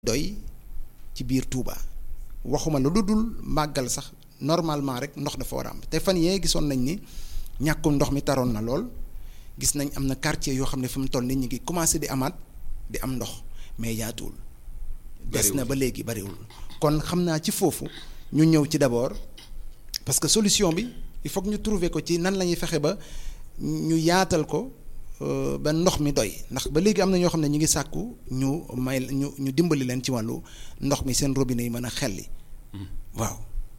doy ci biir Touba waxuma la lu dul màggal sax normalement rek ndox dafa war a am te fan yee gisoon nañ ni ñàkkum ndox mi taroon na lool gis nañ am na quartier yoo xam ne fi mu toll nii ñu ngi commencé di amaat di am ndox mais yaatuwul. des na ba léegi bariwul. kon xam naa ci foofu ñu ñëw ci d'abord parce que solution bi il faut que ñu trouver ko ci nan la ñuy fexe ba ñu yaatal ko. ba ndox mi doy ndax ba léegi am na ñoo xam ne ñu ngi sàkku ñu may ñu ñu dimbali leen ci wàllu ndox mi seen robinet yi mën a xelli waaw.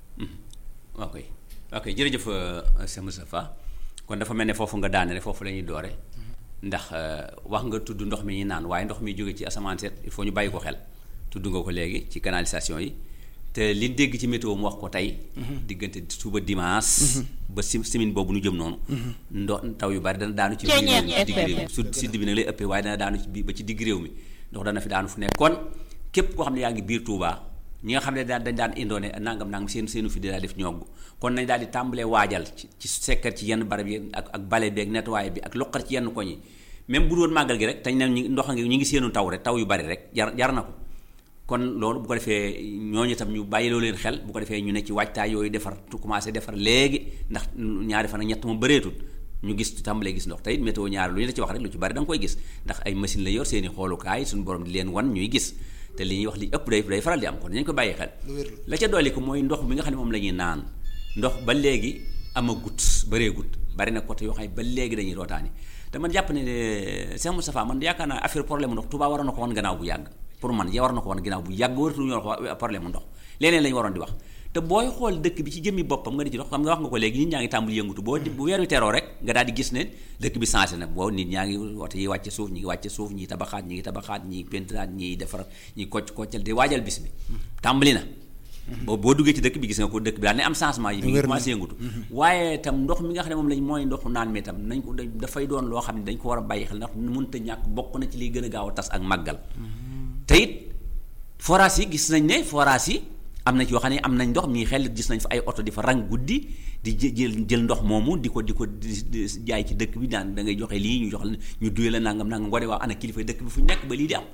ok ok jërëjëf Cheikh Moustapha kon dafa mel ne foofu nga daane rek foofu la ñuy doore ndax wax nga tudd ndox mi ñuy naan waaye ndox mi jóge ci asamaan seet il faut ñu bàyyi ko xel tudd nga ko léegi ci canalisation yi te li dégg ci météo mu wax ko tey. diggante suba dimanche. ba si semaine boobu nu jëm noonu. ndox taw yu bari dana daanu ci biir digg réew mi su sud bi nag lay ëppee waaye dana daanu ci biir ba ci digg réew mi ndox dana fi daanu fu nekk kon képp koo xam ne yaa ngi biir Touba ñi nga xam ne daan dañ daan indoone nangam nangam seen seenu fi daa def ñogg kon nañ daal di tàmbalee waajal ci ci sekkar ci yenn barab yi ak ak bale bi ak nettoyé bi ak loqar ci yenn koñ yi même bu doon màggal gi rek tañ ne ñu ndox ngi ñu ngi seenu taw rek taw yu bari rek jar jar na ko kon loolu bu ko defee ñooñu itam ñu bàyyiloo leen xel bu ko defee ñu ne ci waajtaay yooyu defar tu commencé defar léegi ndax ñaari fan ak ñett moom bëreetul ñu gis tàmbalee gis ndox tey météo ñaari lu ñu la ci wax rek lu ci bari da nga koy gis ndax ay machine la yor seeni xoolukaay suñu borom di leen wan ñuy gis te li ñuy wax li ëpp day day faral di am kon dañu ko bàyyi xel la ca dolli ko mooy ndox mi nga xam ne moom la ñuy naan ndox ba léegi amagut bëreegut bari na côté yoo xam ne ba léegi dañuy rootaani te man jàpp ne Cheikh Moustapha man yaakaar naa affaire problème ndox Touba waroon na ko wan gannaaw bu yàgg pour man ya war na ko wan ginnaaw bu yàgg waratu ñu wax problème mu ndox leneen lañu waroon di wax te booy xool dëkk bi ci jëmmi boppam nga di ci dox xam nga wax nga ko léegi nit ñaa ngi tàmbali yëngutu boo bu weer wi teroo rek nga daal di gis ne dëkk bi changé na boo nit ñaa ngi wote yi wàcce suuf ñi ngi wàcce suuf ñi tabaxaat ñi ngi tabaxaat ñi pentiraat ñi defar ñi kocc koccal di waajal bis bi tàmbali na boo boo duggee ci dëkk bi gis nga ko dëkk bi daal ne am changement yi mi ngi commencé yëngutu waaye tam ndox mi nga xam ne moom lañ mooy ndoxu naan mi tam nañ ko dafay doon loo xam ne dañ ko war a bàyyi xel ndax mënta ñàkk bokk na ci liy gën a gaaw a tas ak màggal te it forage yi gis nañ ne forage yi am na ci yoo xam ne am nañ ndox mii xel gis nañ fa ay oto di fa rang guddi di jël jël ndox moomu di ko di ko jaay ci dëkk bi daan da ngay joxe lii ñu jox ñu duye la nangam nangam ngoo ne waaw ana kilifa dëkk bi fu ñu nekk ba lii di am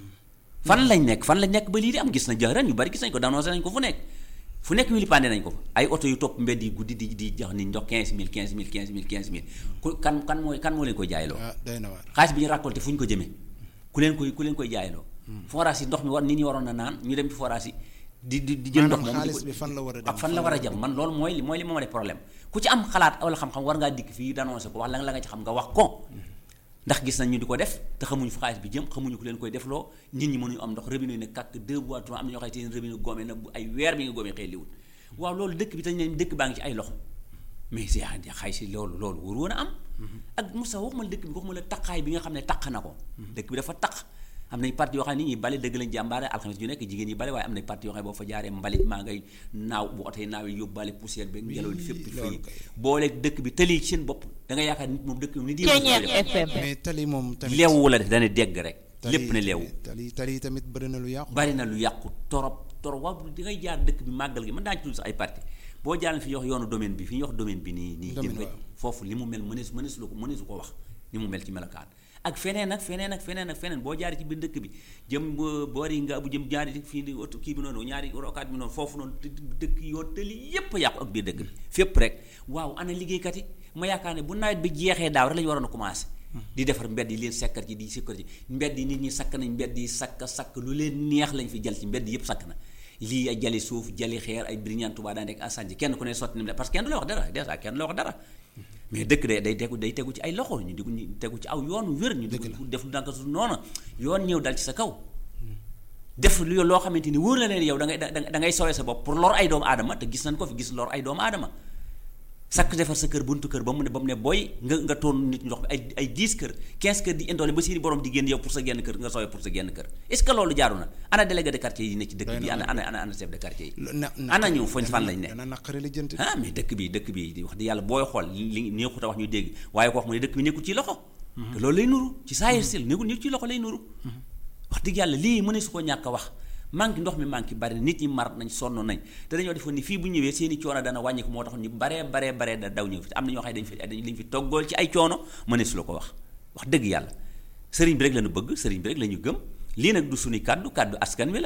fan lañ nekk fan lañ nekk ba lii di am gis na jaaran yu bari gis nañ ko danoncé nañ ko fu nekk fu nekk wili pandé nañ ko fa ay oto yu topp mbedd yi guddi di di jox ni ndox 15000 15000 15000 15000 ku kan kan mooy kan moo leen koy jaayloo xaalis bi ñu récolté fu ñu ko jëmee ku leen koy ku leen koy jaayloo forage yi ndox mi war nit ñi waroon na naan ñu dem ci forage yi di di di jël ndox moom xaalis bi fan la war a dem ak fan la war a jëm man loolu mooy mooy li ma def problème ku ci am xalaat wala xam-xam war ngaa dikk fii d'annoncer ko wax la la nga ci xam nga wax ko ndax gis nañ ñu di ko def te xamuñu fu xaalis bi jëm xamuñu ku leen koy defloo nit ñi mënuñu am ndox robinet yi ne kàkk deux bois trois am na ñoo xam ne seen robinet góome na bu ay weer bi nga góomee xëy liwul waaw loolu dëkk bi tañ ne dëkk baa ngi ci ay loxo mais si xay si loolu loolu wóor woon a am ak Moussa waxuma la dëkk bi waxuma la taqaay bi nga xam ne taq na ko dëkk bi dafa taq am nañ parti yoo xam ne nit ñi bale dëgg lañ jàmbaare alxames ju nekk jigéen ñi bale waaye am nañ parti yoo xam ne boo fa jaaree mbalit maa ngay naaw bu oto yi naaw yi yóbbaale poussière beeg ngelaw li fépp fii boole dëkk bi tali ci seen bopp da nga yaakaar nit moom dëkk bi nit mais tali moom tamit leewu la def dana dégg rek lépp ne leewu tali tali tamit bari na lu yàqu bari na lu yàqu torop torop waaw di ngay jaar dëkk bi màggal gi mën naa ci tudd sax ay parti boo jaalan fi ñu wax yoonu domaine bi fi ñu wax domaine bi nii nii jëm rek foofu li mu mel mënees mënees lu ko mëneesu ko wax ni mu mel ci melokaan ak feneen ak feneen ak feneen ak feneen boo jaaree ci biir dëkk bi jëm boori nga bu jëm jaari fii di oto kii bi noonu ñaari rokaat bi noonu foofu noonu dëkk yoo tëli yépp yàqu ak biir dëkk bi fépp rek waaw ana liggéeykat yi ma yaakaar ne bu nawet bi jeexee daaw rek la ñu waroon a commencé di defar mbedd yi leen sekkar ci di sekkar ci mbedd yi nit ñi sakk nañ mbedd yi sakk sakk lu leen neex lañ fi jël ci mbedd yépp sakk na lii ay jali suuf jali xeer ay biriñaan Tuubaa daan nekk asanji kenn ku ne sotti na parce que kenn du la wax dara déjà kenn du la wax dara mais dëkk day day tegu day tegu ci ay loxo ñu di ñu tegu ci aw yoon wér ñu di def lu danka su noonu yoon ñëw dal ci sa kaw def lu loo xamante ni wóor la leen yow da ngay da ngay sowee sa bopp pour lor ay doomu aadama te gis nañ ko fi gis lor ay doomu aadama sakk defar sa kër buntu kër ba mu ne ba mu ne booy nga nga toon nit ndox ay ay 10 kër 15 kër di indoole ba seeni borom di génn yow pour sa genn kër nga sowee pour sa genn kër est-ce que loolu jaaru na ana délégué de quartier yi ne ci dëkk bi ana ana ana ana chef de quartier yi ana ñu fañ fan lañ ne ah mais dëkk bi dëkk bi di wax di yàlla booy xool li neexut a wax ñu dégg waaye ko wax mu ne dëkk bi nekkul ci loxo te loolu lay nuru ci saayir sil nekkul nekkul ci loxo lay nuru wax dëgg yàlla lii mëne su ko ñàkk a wax manque ndox mi manque bari na nit ñi mar nañ sonn nañ te dañoo defoon ni fii bu ñëwee seeni coono dana wàññiku moo tax ñu baree baree baree da daw ñëw fi am na ñoo xam ne dañ fi dañ fi toggool ci ay coono mëne su la ko wax wax dëgg yàlla sëriñ bi rek la ñu bëgg sëriñ bi rek la ñu gëm lii nag du suñu kàddu kàddu askan wi la